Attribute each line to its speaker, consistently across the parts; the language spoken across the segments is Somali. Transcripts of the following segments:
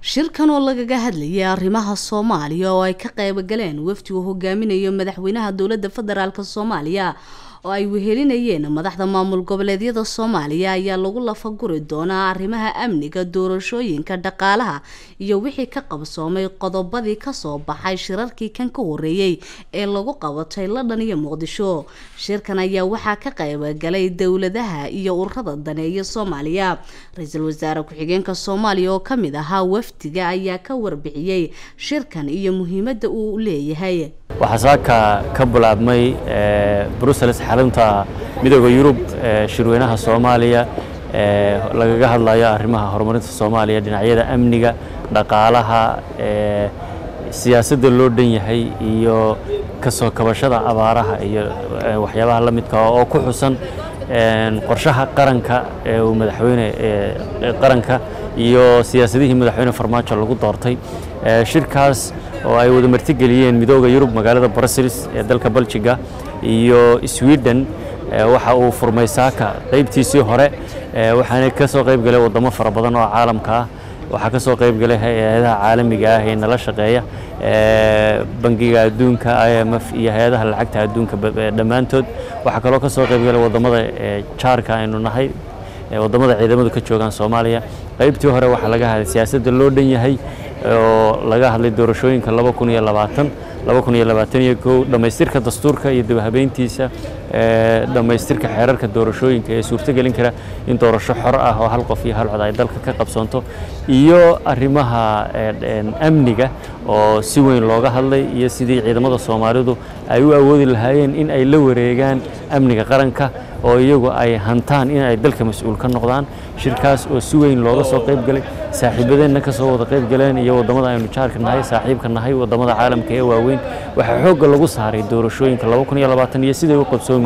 Speaker 1: shirkan oo lagaga hadlayay arrimaha soomaaliya oo ay ka qaybogaleen wafdi uu hogaaminayo madaxweynaha dowladda federaalk soomaaliya oo ay wehelinayeen madaxda maamul goboleedyada soomaaliya ayaa lagu lafaguri doonaa arrimaha amniga doorashooyinka dhaqaalaha iyo wixii ka qabsoomay qodobadii kasoo baxay shirarkii kan ka horeeyey ee lagu qabatay london iyo muqdisho shirkan ayaa waxaa ka qaybogalay dowladaha iyo ururada daneeya soomaaliya ra-iisul wasaare ku-xigeenka soomaaliya oo kamid ahaa wafdiga ayaa ka warbixiyey shirkan iyo muhiimada uu leeyahay
Speaker 2: waxaa saaka ka bilaabmay brussels xarunta midooda yurub shirweynaha soomaaliya lagaga hadlayo arrimaha horumarinta soomaaliya dhinacyada amniga dhaqaalaha siyaasadda loo dhan yahay iyo kasoo kabashada abaaraha iyo waxyaabaha la midka oo ku xusan qorshaha qaranka ee uu madaxweyne qaranka iyo siyaasadihii madaxweyne farmaajo lagu doortay shirkaas oo ay wada martigeliyeen midooda yurub magaalada brussels ee dalka beljiga iyo sweden waxa uu furmay saaka qaybtiisii hore waxaana ka soo qayb galay wadamo fara badan oo caalamka ah waxaa ka soo qayb galay hay-adaha caalamiga ah ee nala shaqeeya bangiga adduunka i m f iyo hay-adaha lacagta adduunka dhammaantood waxaa kaloo ka soo qayb galay wadamada jaarka aynu nahay wadamada ciidamadu ka joogaan soomaaliya qaybtii hore waxaa laga hadlay siyaasadda loo dhan yahay oo laga hadlay doorashooyinka laba kun iyo labaatan laba kun iyo labaatan iyo kow dhammaystirka dastuurka iyo dabahabeyntiisa dhammaystirka xeerarka doorashooyinka ee suurtogelin kara in doorasho xor ah oo hal qof iyo hal cod ay dalka ka qabsoonto iyo arrimaha amniga oo si weyn looga hadlay iyo sidii ciidamada soomaalidu ay u awoodi lahaayeen in ay la wareegaan amniga qaranka oo iyagu ay hantaan in ay dalka mas-uul ka noqdaan shirkaas oo si weyn looga soo qayb galay saaxiibadeenna ka soo wada qayb galeen iyo wadamada aynu jaarka nahay saaxiibka nahay wadamada caalamka ee waaweyn waxaa xoogga lagu saaray doorashooyinka laba kun iyo labaatan iyo siday u qabsoomi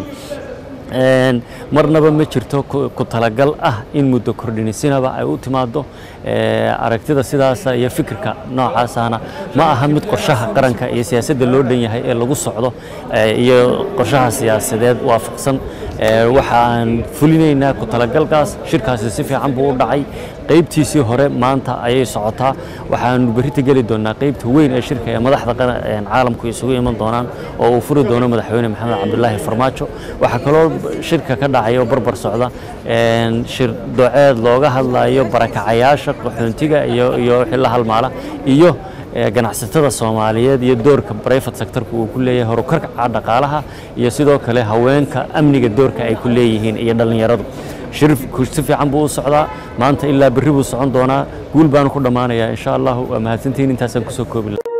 Speaker 2: lahaayeen marnaba ma jirto ku talagal ah in muddo kordhinisinaba ay u timaado aragtida sidaasa iyo fikirka noocaasana ma aha mid qorshaha qaranka iyo siyaasadda loo dhan yahay ee lagu socdo iyo qorshaha siyaasadeed waafaqsan waxa aan fulinaynaa ku talagalkaas shirkaasi si fiican buu u dhacay qaybtiisii hore maanta ayay socotaa waxaanu berrita geli doonaa qaybta weyn ee shirka ee madaxda caalamku isugu iman doonaan oo uu furi doono madaxweyne maxamed cabdulaahi farmaajo waxaa kaloo shirka ka dhacaya oo barbar socda shir doceed looga hadlayo barakacayaasha qaxoontiga iyo iyo wixii la halmaala iyo ganacsatada soomaaliyeed iyo doorka brivate sectorka uu ku leeyahay horukarka dhaqaalaha iyo sidoo kale haweenka amniga doorka ay ku leeyihiin iyo dhallinyaradu shirku si fiican buu u socdaa maanta ilaa berri buu socon doonaa guul baanu ku dhammaanayaa insha allahu waa mahadsantihiin intaasaan kusoo koobi